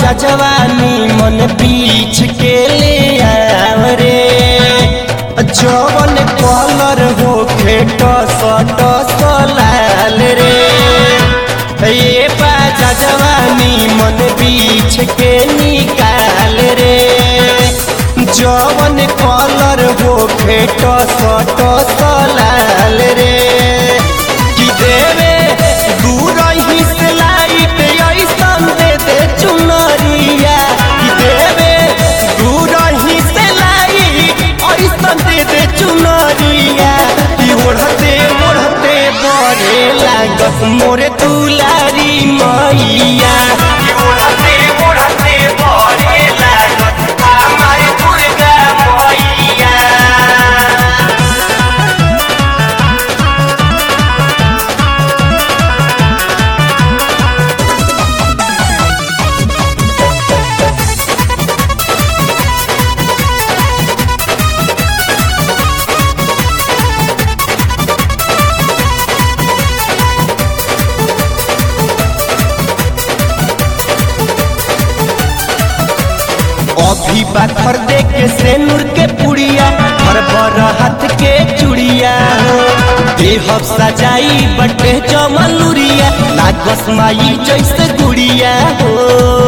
बाजा जवानी मन पीछ के ले आव रे जवन कलर हो खेट सट लाल रे ये बाजा जवानी मन पीछ के निकाल रे जवन कलर हो खेट सट लाल रे कि देवे दूर ही से लाइट ऐसन दे दे चुनरिया कि देवे दूर ही से लाइट ऐसन दे दे चुनरिया कि ओढ़ते ओढ़ते बड़े लागत मोरे दुलारी मैया कि ओढ़ते ओढ़ते बड़े लागत हमारे दुर्गा मैया अभी बाखर दे के सेनुर के पुड़िया भर भर हाथ के चुड़िया हो देह सजाई बटे चमलुरिया लागस माई जैसे गुड़िया हो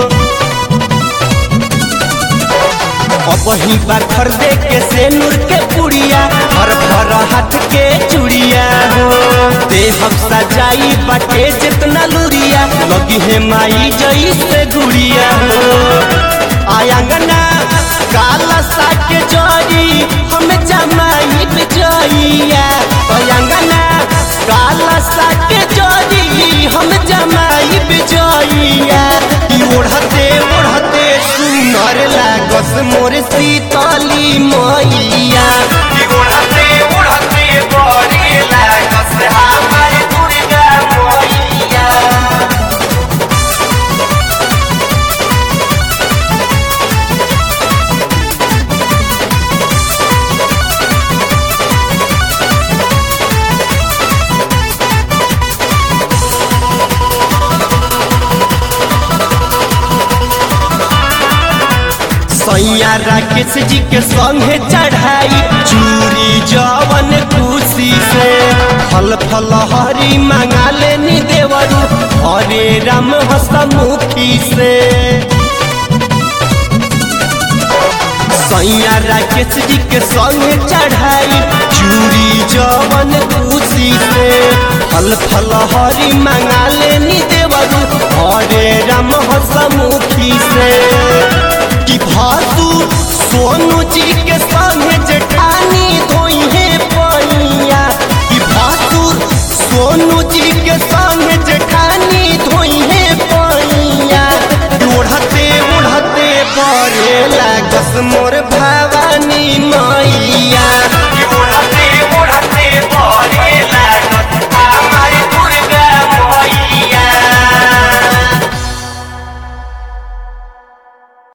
अबही बाखर दे के सेनुर के पुड़िया भर भर हाथ के चुड़िया हो देह सजाई बटे जितना लुरिया लगी है माई जैसे गुड़िया हो आयांगना काला साके जोड़ी हम जमाई बिजोइया आयांगना काला साके जोड़ी हम जमाई बिजोइया ई ओढ़ते ओढ़ते सुनर लागस मोर सीतली मैया ई ओढ़ते ओढ़ते बड़ी लागस हमारे दुर्गा मैया सैया राकेश जी के संगे चढ़ाई चूरी जवन खुशी से फल फल हरी मंगा लेनी देवरू हरे राम हसमुखी से सैया राकेश जी के संगे चढ़ाई चूरी जवन खुशी से फल फल हरी मंगा लेनी देवरू हरे राम हसमुखी से कि भासु सोनू जी के संगे जेठानी धोई है पैया कि भासु सोनू जी के संगे जेठानी धोई है पैया ओढ़ते ओढ़ते परे लागस मोर भाई